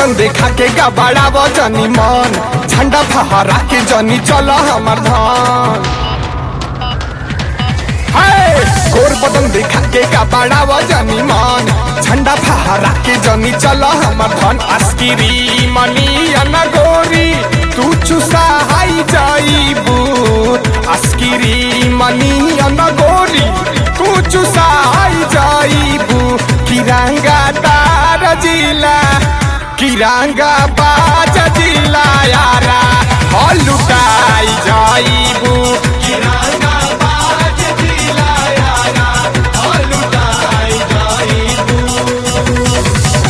बदन देखा के गबाड़ा जनी मन झंडा फहरा के जनी चल हमर धान हाय! गोर बदन देखा के गबाड़ा जनी मन झंडा फहरा के जनी चल हमर धान अस्किरी मनी अन गोरी तू चुसा हाई जाइबू अस्किरी मनी अन गोरी तू चुसा हाई जाइबू किरांगा तार जिला किरांगा बाज जिला यारा हो लुटाई जाइबू किरांगा बाज जिला यारा हो लुटाई जाइबू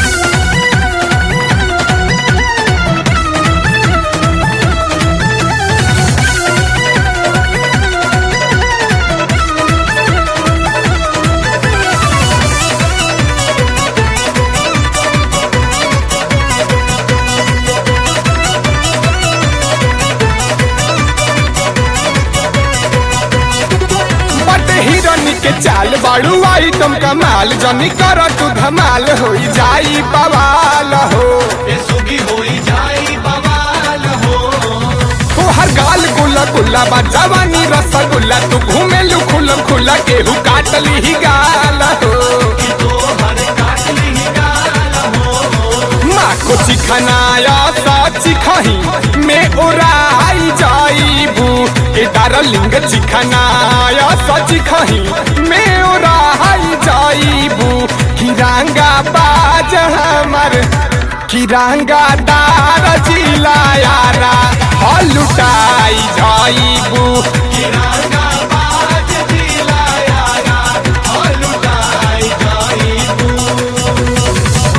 बट हिरनी के चाल बाड़ू आइटम कमाल जनी कर तू धमाल हो जाई बवाल हो सुगी होई जाई बवाल हो तोहर गाल गुल्ला गुल्ला बा जवानी रसगुल्ला तू घूमे लू खुलम खुला केहू काटली ही गाल हो कि तोहर काटली गाल हो माँ को चिखनाया साची खही में उड़ाई जाइबू के डारलिंग चिखनाया साची खही में उड़ाई जाइबू किरांगा बाज हमर किरांगा दार जिला यारा हो लुटाई जाइबू किराना बाज दिला यारा हो लुटाई जाइबू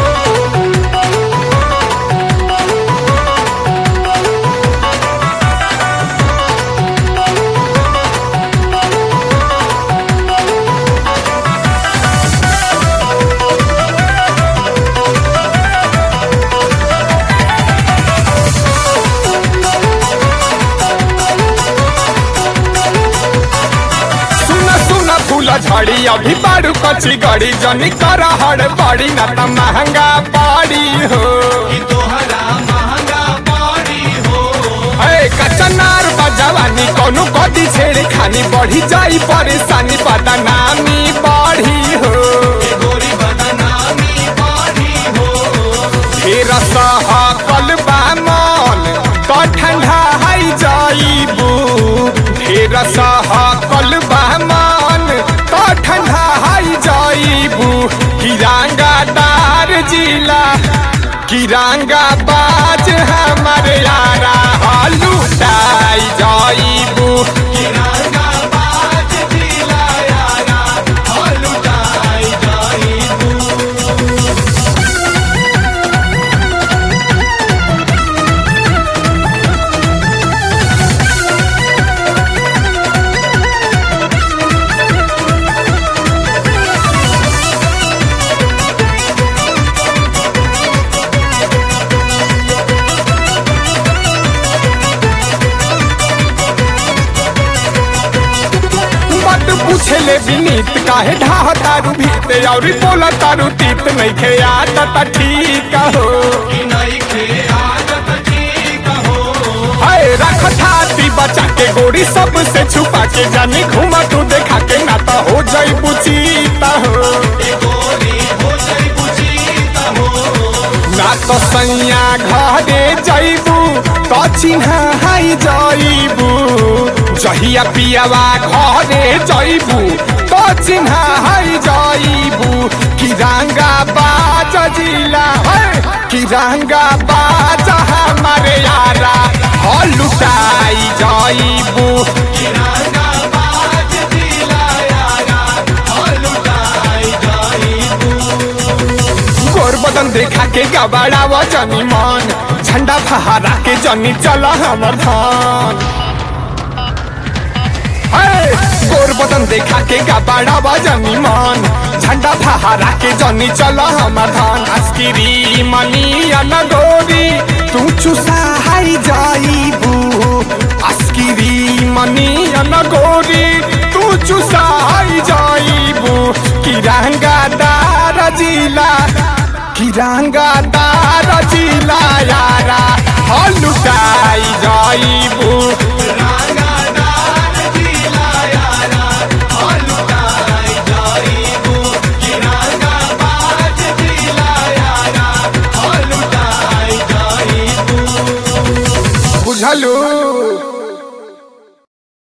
सुन सुन फूल झड़ी अभी बारू कची गड़ी जनी कर हड़ बड़ी ना त महंगा पड़ी हो कि तोहरा महंगा पड़ी हो ए कचनार बजवानी कोनो कदी छेड़ खानी बढ़ी जाई परेशानी पता नामी बढ़ी हो कि गोरी बदनामी पड़ी हो फिर सहकल बा मन तो ठंडा हाई जाइबू फिर सहकल बा मन तो ठंडा हाई जाइबू किरांगा दार जिला किरांगा बाज हमारे यारा हालू डाई जाइबू किराना बाज दिला यारा हो लुटाई जाइबू मत पूछे ले विनीत काहे ढाह तारू भीत और बोला तारू तीत नहीं खे आदत ठीक हो कि नहीं खे आदत ठीक हो हाय रख थाती बचा के गोरी सबसे छुपा के जाने घुमा तू देखा के ना तो हो जाई बुचीता हो ए गोरी हो जाई बुझीता हो ना तो सैया घरे जाइबू तो चिन्हा हाई जाइबू जहिया पियावा घरे जाइबू तो चिन्हा हाई जाइबू किरांगा बाज जिला है किरांगा बाज हमारे यारा हो लुटाई जाइबू किराना बाज दिला यारा हो लुटाई जाइबू गोर बदन देखा के गबाड़ा जनी मन झंडा फहरा के जनी चल हमर धान हे! गोर बदन देखा के गबाड़ा जनी मन झंडा फहरा के जनी चल हमर धान अस्किरी मनी अन गोरी तू चुसा हाई जाइबू अस्किरी मनी अन गोरी तू चुसाई जाइबू किरंगा दार जिला किरांगा दार जिला यारा हलुटाई जाइबू रांगा